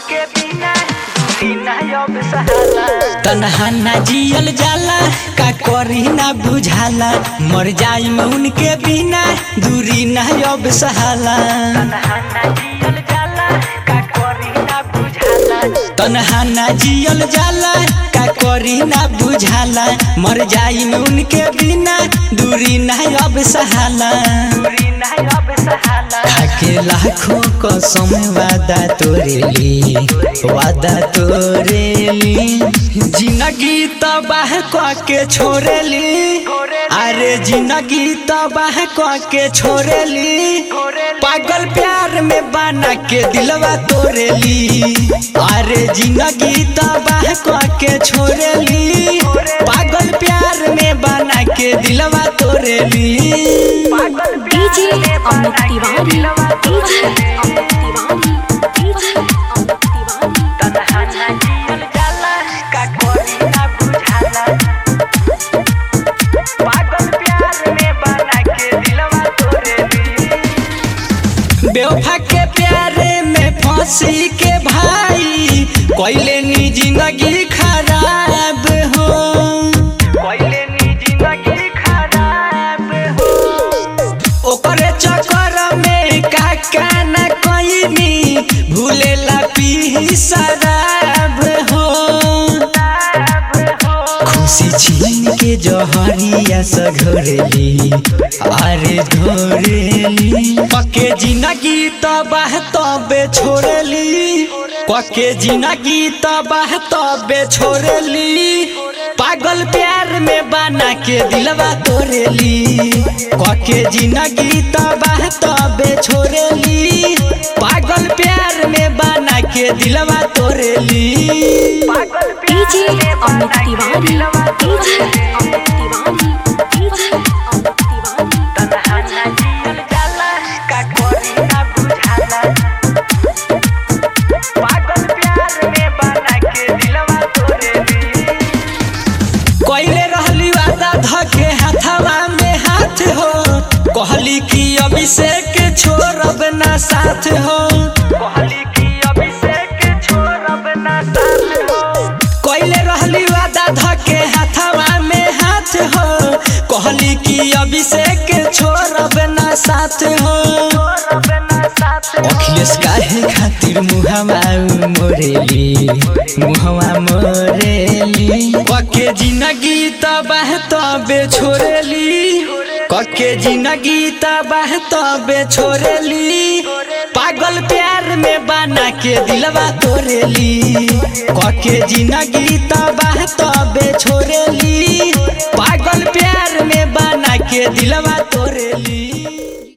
उनके बिना बिना अब सहाला तनहा ना जियल जाला का करी ना बुझाला मर जाई में उनके बिना दूरी ना अब सहाला तनहाना जियल जाला का करी ना बुझाला तनहा ना जियल जाला का करी ना बुझाला मर जाई में उनके बिना दूरी ना अब सहाला दूरी ना अब सहाला खाके लाखों कसम वादा तोरेली वादा तोरेली जिंदगी तबाह क के छोड़ेली अरे जिंदगी तबाह क के छोड़ेली पागल प्यार में बना के दिलवा तोरेली अरे जिंदगी तबाह क के छोड़ेली पागल प्यार में बना के दिलवा तोरेली DJ Amit Tiwari DJ Amit Tiwari DJ Amit Tiwari तनहाना जियल जाला का करी ना बुझाला पागल प्यार में बना के दिलवा तोरेली बेवफा के प्यारे में फांसी के भाई कोइले नी जिंदगी खराब हो कोइले नी जिंदगी खराब हो ओकरे चक्कर में काका न कोइनी भूले ला पी शराब हो खराब हो खुशी छीन के जहरिया सघरेली अरे धोरेली पके जिंदगी तबाह तबे छोड़ेली पके जिंदगी तबाह तबे छोड़ेली पागल प्यार में बना के दिलवा तोरेली पके जिंदगी तबाह तबे छोड़ेली पागल प्यार में बना के दिलवा तोरेली पागल DJ Amit Tiwari DJ Amit Tiwari DJ Amit Tiwari तनहाना जियल जाला का करी ना बुझाला पागल प्यार में बना के दिलवा तोरेली कोइले रहली वादा धके हाथवा में हाथ हो कहली कि अभिषेक छोड़ब ना साथ हो कहली कि अभिषेक छोड़ब ना साथ हो कोइले रहली वादा धके हाथवा में हाथ हो कहली कि अभिषेक छोड़ब ना साथ हो छोड़ब ना साथ हो अखिलेश काहे खातिर मुहवा मोरेली मुहवा मोरेली कके जिंदगी तबाह तबे छोड़ेली कके जिंदगी तबाह तबे छोड़ेली पागल प्यार में बना के दिलवा तोरेली कके जिंदगी तबाह तबे छोड़ेली पागल प्यार में बना के दिलवा